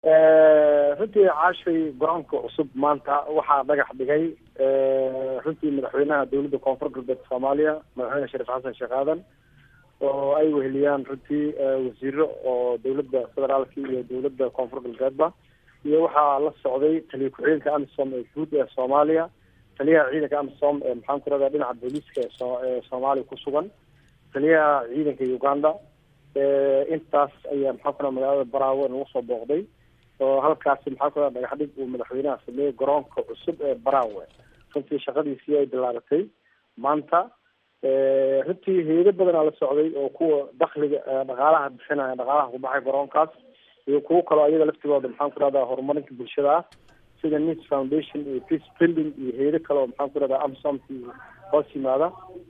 runtii caashay garoonka cusub maanta waxaa dhagax dhigay runtii madaxweynaha dowladda koonfur galbeed soomaaliya madaxweyne shariif xasan sheekh aadan oo ay weheliyaan runtii wasiiro oo dowladda federaalka iyo dowladda koonfur galbeedba iyo waxaa la socday taliya ku-xigeenka amisom ee guud ee soomaaliya taliyaha ciidanka amisom ee maxaan ku rahdaa dhinaca booliiska ee soomaaliya ku sugan taliyaha ciidanka uganda intaas ayaa maxaan ku raha magaalada baraawe nagu soo booqday oo halkaasi maxaa ku raha dhagax dhig uu madaxweynaha sameeyey garoonka cusub ee baraawe runtii shaqadiisii ay bilaabatay maanta runtii hay-ado badanaa la socday oo kuwa dakliga dhaqaalaha bixinaya dhaqaalaha kubaxay garoonkaas iyo kuwo kaloo ayaga laftigooda maxaan ku rahdaa horumarinta bulshada ah sida nis foundation iyo peace building iyo hay-ado kale oo maxaan ku rahdaa amsomki hoos yimaada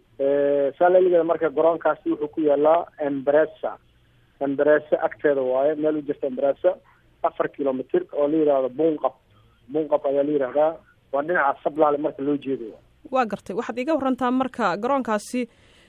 saa laligeeda marka garoonkaasi wuxuu ku yaalaa embresa embresa agteeda waaye meel u jirta embresa afar kilomitr oo la yihahdo bunqab bunqab ayaa la yihahdaa waa dhinaca sablaale marka loo jeedayo waa gartay waxaad iga warantaa marka garoonkaasi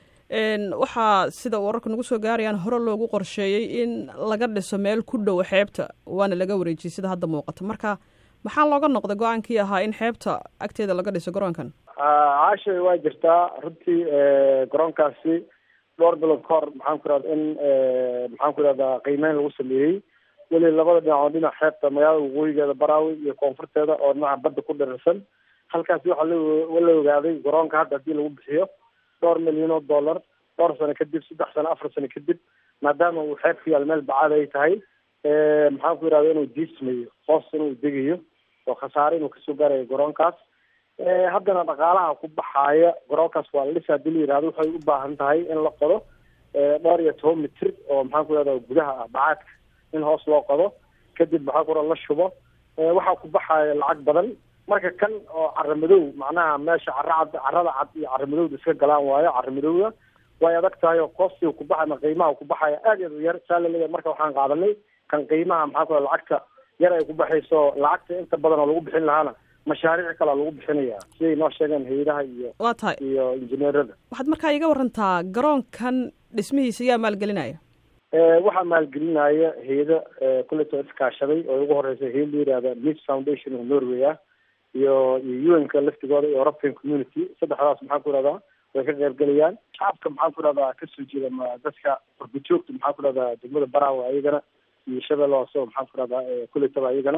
waxaa sida wararka nagu soo gaarayaan hore loogu qorsheeyey in laga dhiso meel ku dhow xeebta waana laga wareejiyey sida hadda muuqata marka maxaa looga noqday go-aankii ahaa in xeebta agteeda laga dhiso garoonkan caashay waa jirtaa runtii garoonkaasi dhowr bilood ka hor maxaan ku irahda in maxaan ku irahdaa qiimeyn lagu sameeyey weli labada dhinac oo dhinac xeebta magaalada waqooyigeeda baraawi iyo koonfurteeda oo dhinaca badda ku dhirirsan halkaasi waxaa la ogaaday garoonka hadda hadii lagu bixiyo dhowr milyan oo dollar dhowr sano kadib saddex sano afar sano kadib maadaama uu xeeb ku yaal meel bacaad ay tahay maxaan ku yirahda inuu diismayo hoos inuu degayo oo khasaare inuu kasoo gaarayo garoonkaas haddana dhaqaalaha ku baxaaya garoonkaas waa la dhisa hadii la yihahdo waxay u baahan tahay in la qodo dhowr iyo toban mitir oo maxaan ku yirahda gudaha ah bacaadka in hoos loo qodo kadib maxaa ku la shubo waxaa ku baxaaya lacag badan marka kan oo cara madow macnaha meesha cara cad carada cad iyo cara madowda iska galaan waayo cara madowda way adag tahay oo koostiga kubaxa ama qiimaha kubaxaya aad aad u yar saa laleeyahay marka waxaan qaadanay kan qiimaha maxaa ku lacagta yar ay ku baxayso lacagta inta badan oo lagu bixin lahaana mashaariic kalea lagu bixinaya siday noo sheegeen hay-adaha iyo waa tahay iyo injineerada waxaad markaa iga warantaa garoonkan dhismihiisa yaa maalgelinaya waxaa maalgelinaya hay-ada kuleto iskaashaday oo ugu horeysa hay la yihahda mis foundation oo norway ah iyo iyo un-ka laftigooda iyo european community saddexdaas maxaan ku irahdaa way ka qayb gelayaan shacabka maxaan ku irahdaa kasoo jeeda ma dadka qurbajoogta maxaan ku irahdaa degmada baraawe ayagana iyo shabeelle hoose oo maxaan ku irahdaa kuletaba ayagana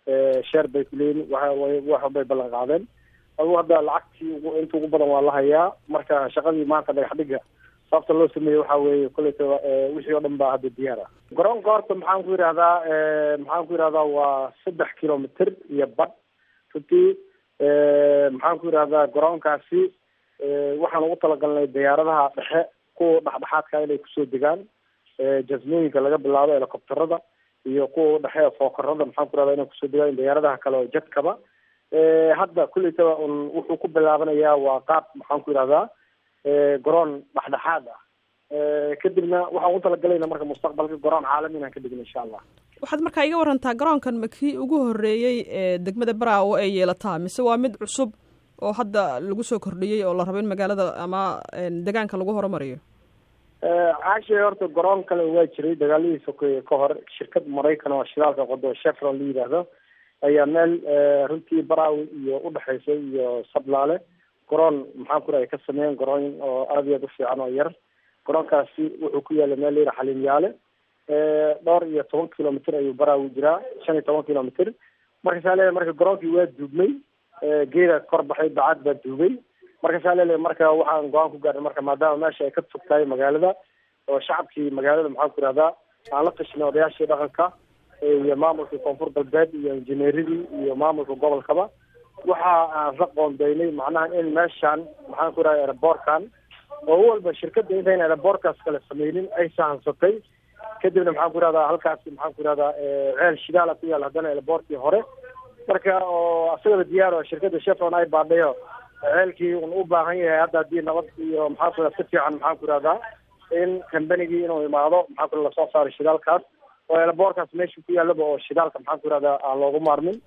sheer bay kuleeyihin wa wax bay ballan qaadeen adugu hadda lacagtii inta ugu badan waa la hayaa marka shaqadii maanta dhagax dhiga sababta loo sameeyey waxa weeye kuletaba wixii oo dhan baa hadda diyaar ah garoonka horta maxaan ku yidhahdaa maxaan ku yidhahdaa waa saddex kilomitr iyo bad runtii maxaan ku yidhahdaa garoonkaasi waxaan ugu talagalnay diyaaradaha dhexe kuwa dhexdhexaadka inay kusoo degaan jasmooyinka laga bilaabo helicopterada iyo kuwa dhexe fookarada maxaan ku yihahdaa inay kusoo degaan diyaaradaha kale oo jadkaba hadda kuleytaba un wuxuu ku bilaabanayaa waa qaab maxaan ku yidhahdaa garoon dhexdhexaad ah kadibna waxaan ugu talagalayna marka mustaqbalka garoon caalami inaan ka dhigno insha allah waxaad markaa iga warantaa garoonkan ma kii ugu horreeyey ee degmada baraawo ay yeelataa mise waa mid cusub oo hadda lagu soo kordhiyey oo la rabo in magaalada ama degaanka lagu horumariyo caashay horta garoon kale waa jiray dagaaladii sokeeye ka hor shirkad maraykan oo shidaalka qodo chevron la yidhaahdo ayaa meel runtii baraawi iyo udhexeysa iyo sablaale garoon maxaan ku rahay ka sameeyeen garoon oo aada iyo aad u fiican oo yar garoonkaasi wuxuu ku yaala meel layidha xaliimyaale dhowr iyo toban kilomitr ayuu baraawi jiraa shan iyo toban kilomitr marka saa leeyahay marka garoonkii waa duubmay geeda kor baxay bacad baa duubay marka saa leeyahay marka waxaan go-aan ku gaarnay marka maadaama meesha ay ka fog tahay magaalada oo shacabkii magaalada maxaan ku ihahdaa aan la tashnay odayaashii dhaqanka iyo maamulka koonfur galbeed iyo injineeradii iyo maamulka gobolkaba waxa aan la qoondeynay macnaha in meeshaan maxaan ku ihahda aeroboortkan oo walba shirkadda intayn aeroboortkaas kale sameynin ay sahansatay kadibna maxaan ku ihahdaa halkaasi maxaan ku ihahdaa ceel shidaala ku yaal haddana aeroboortkii hore marka oo asagaba diyaar oo shirkadda chevron ay baadhayo ceelkii un u baahan yahay hadda haddii nabad iyo maxaan ku ihahda si fiican maxaan ku ihahdaa in combanigii inuu imaado maxaan ku lasoo saaro shidaalkaas oo aeroboortkaas meesha ku yaalaba oo shidaalka maxaan ku ihahdaa aan loogu maarmin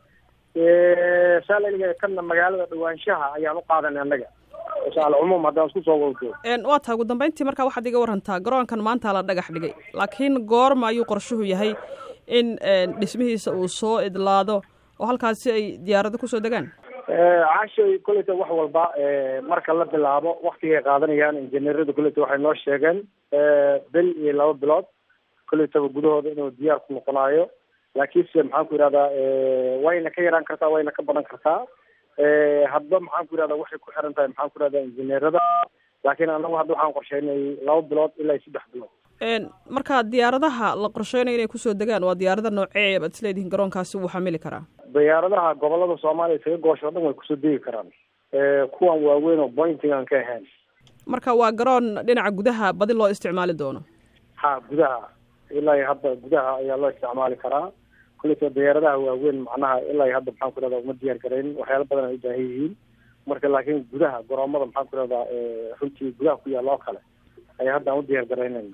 saa laliga kana magaalada dhawaanshaha ayaan u qaadanay annaga alcumuum haddaan isku soo wado waa tahay ugu dambeyntii markaa waxaad iga warantaa garoonkan maanta la dhagax dhigay laakiin goorma ayuu qorshuhu yahay in dhismihiisa uu soo idlaado oo halkaasi ay diyaarado kusoo degaan caashay kolleyta wax walba marka la bilaabo waktigay qaadanayaan injineerada kolleyta waxay noo sheegeen bil iyo laba bilood kolleytaba gudahooda inuu diyaar ku noqonaayo laakiinse maxaan ku yidhahdaa wayna ka yaraan kartaa wayna ka badan kartaa hadba maxaan ku yidhahdaa waxay ku xiran tahay maxaan ku yidhahdaa injineerada laakiin anagu hadda waxaan qorsheynay laba bilood ilaa iyo saddex bilood marka diyaaradaha la qorsheynayo inay kusoo degaan waa diyaarada noocee baad isleedihiin garoonkaasi wuu xamili karaa diyaaradaha gobolada soomaaliya isaga goosho o dhan way kusoo degi karaan kuwan waaweyn oo bointing aan ka ahayn marka waa garoon dhinaca gudaha badi loo isticmaali doono ha gudaha ilaa iyo hadda gudaha ayaa loo isticmaali karaa kulleyta diyaaradaha waaweyn macnaha ilaa iyo hadda maxaan ku ihahda uma diyaar garaynin waxyaala badan ay u baahan yihiin marka laakiin gudaha garoomada maxaan ku ihahdaa runtii gudaha ku yaalla oo kale ayaa hadda aan u diyaar garaynayna